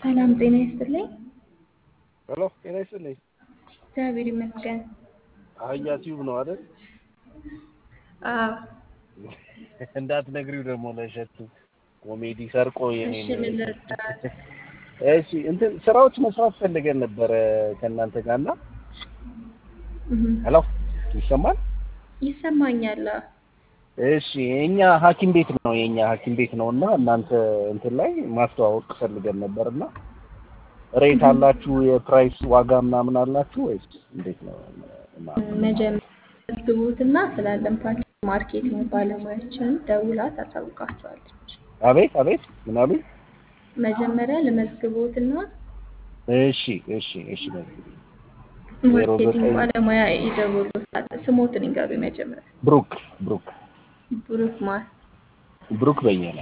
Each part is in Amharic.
ሰላም ጤና ይስጥልኝ። ሄሎ ጤና ይስጥልኝ። እግዚአብሔር ይመስገን። አህያ ቲዩብ ነው አይደል? አዎ እንዳትነግሪው ደግሞ ለሸቱ ኮሜዲ ሰርቆ የኔ እሺ፣ ምን ልርዳት? እሺ እንትን ስራዎች መስራት ፈልገን ነበረ ከእናንተ ጋር እና እህ፣ ሄሎ ይሰማል? ይሰማኛል። አዎ። እሺ የኛ ሐኪም ቤት ነው የኛ ሐኪም ቤት ነው እና እናንተ እንትን ላይ ማስተዋወቅ ፈልገን ነበር እና ሬት አላችሁ የፕራይስ ዋጋ ምናምን አላችሁ ወይስ እንዴት ነው? እና- መጀመሪያ መዝግቡትና ስላለን ፓርቲ ማርኬቲንግ ባለሙያችን ደውላ ታሳውቃቸዋለች። አቤት አቤት ምን አሉኝ? መጀመሪያ ለመዝግቡትና እሺ እሺ እሺ ዜሮ ማርኬቲንግ ዘጠኝ ባለሙያ ይደውሉታል። ስሞትን ይንገሩ መጀመሪያ። ብሩክ ብሩክ ብሩክ ማር ብሩክ በየነ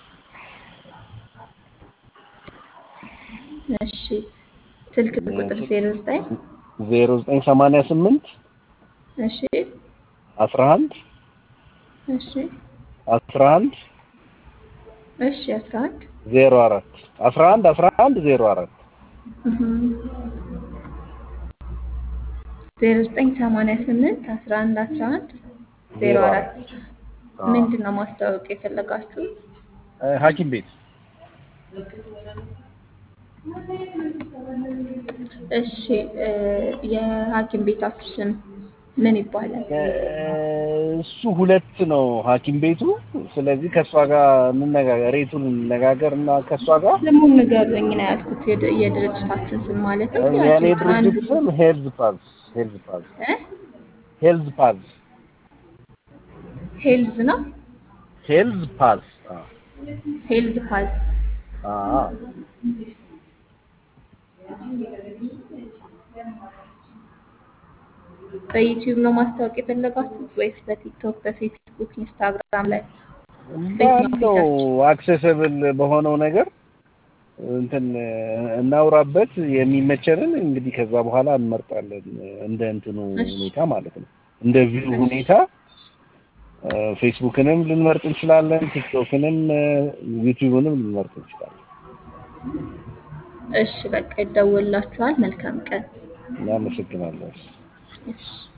እሺ፣ ስልክ ቁጥር ዜሮ ዘጠኝ ዜሮ ዘጠኝ ሰማንያ ስምንት እሺ አስራ አንድ እሺ አስራ አንድ እሺ አስራ አንድ ዜሮ አራት አስራ አንድ አስራ አንድ ዜሮ አራት ዜሮ ዘጠኝ ሰማንያ ስምንት አስራ አንድ አስራ አንድ ዜሮ አራት ምንድን ነው ማስታወቅ የፈለጋችሁ? ሐኪም ቤት እሺ እ የሐኪም ቤታችሁ ስም ምን ይባላል? እሱ ሁለት ነው ሐኪም ቤቱ። ስለዚህ ከእሷ ጋር እንነጋገር፣ ሬቱን እንነጋገር እና ከእሷ ጋር ስሙን ንገሩኝ ነው ያልኩት። የድ- የድርጅታችን ስም ማለት ነው። የእኔ አንዱ ድርጅት ስም ሄልዝ ፓዝ ሄልዝ ፓዝ እ? ሄልዝ ፓዝ ሄልዝ ነው። ሄልዝ ፓዝ አዎ ሄልዝ ፓዝ አዎ በዩቲዩብ ነው ማስታወቅ የፈለጋችሁት ወይስ በቲክቶክ፣ በፌስቡክ፣ ኢንስታግራም ላይ? ባለው አክሴሰብል በሆነው ነገር እንትን እናውራበት የሚመቸንን እንግዲህ ከዛ በኋላ እንመርጣለን እንደ እንትኑ እሺ። ሁኔታ ማለት ነው እንደ ቪው ሁኔታ እ፣ ፌስቡክንም ልንመርጥ እንችላለን ቲክቶክንም እ፣ ዩቲዩብንም ልንመርጥ እንችላለን እሺ በቃ ይደወላችኋል። መልካም ቀን። እናመሰግናለን እሺ